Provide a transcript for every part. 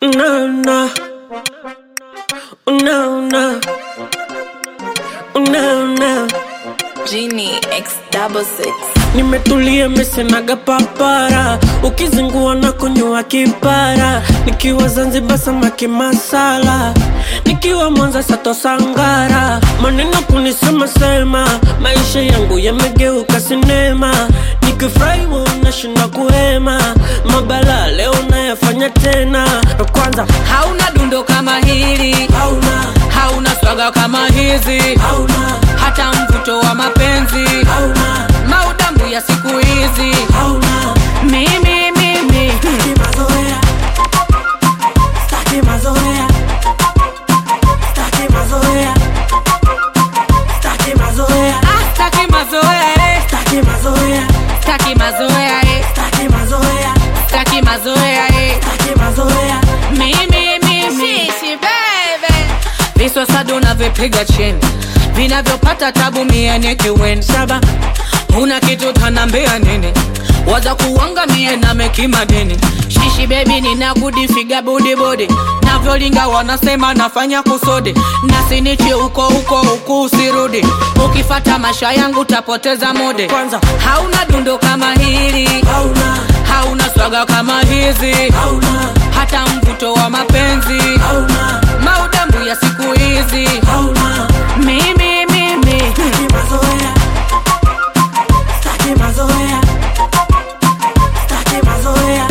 Unaona, unaona, unaona, Genie X double six. nimetulia mesenaga papara, ukizingua na kunywa kipara, nikiwa Zanzibar samaki masala, nikiwa Mwanza sato sangara, maneno kunisema sema, maisha yangu yamegeuka sinema, nikifurahi unashinda kuhema, mabala leo nayafanya tena, kwanza hauna dundo kama hili hauna, hauna swaga kama hizi hauna, hata mvuto wa mapenzi hauna, maudambu ya siku hizi hauna mimi mimi Staki mazoea. Staki mazoea. Staki mazoea. Staki mazoea. Ah, staki mazoea eh. Staki mazoea. staki mazoea eh. Staki mazoea. staki mazoea eh. Staki mazoea. mimi mimi Shishi, baby. viswasado navyopiga chini vinavyopata tabu miene kiweni saba una kitu tanambia nini waza kuwanga mie na mekima dini shishi bebi ninakudifiga budibodi navyolinga wanasema nafanya kusodi nasinichi uko uko huku usirudi ukifata masha yangu tapoteza mode Kwanza. hauna dundo kama hili Hauna. hauna swaga kama hizi Hauna. hata mvuto wa mapenzi Hauna. maudambu ya siku hizi Hauna. mimi mimi Staki mazoea. Staki mazoea. Staki mazoea.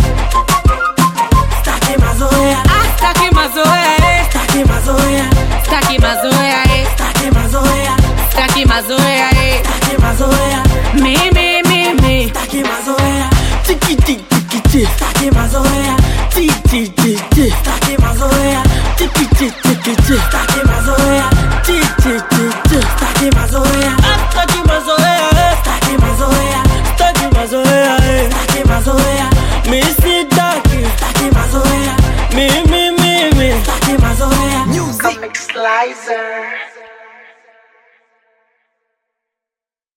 Staki mazoea. Ah, staki mazoea eh. Staki mazoea. staki mazoea eh. Staki mazoea. staki mazoea eh. Staki mazoea. mimi mimi Staki mazoea. Tiki tiki tiki tiki. Staki mazoea. Ti ti ti ti. Staki mazoea. Tiki tiki tiki tiki. Staki mazoea. Ti ti ti ti. Staki mazoea. Staki mazoea. Staki mazoea. Staki mazoea. Staki mazoea. Mi sitaki. Staki mazoea. Mimi mimi. Staki mazoea. Comic Slicer.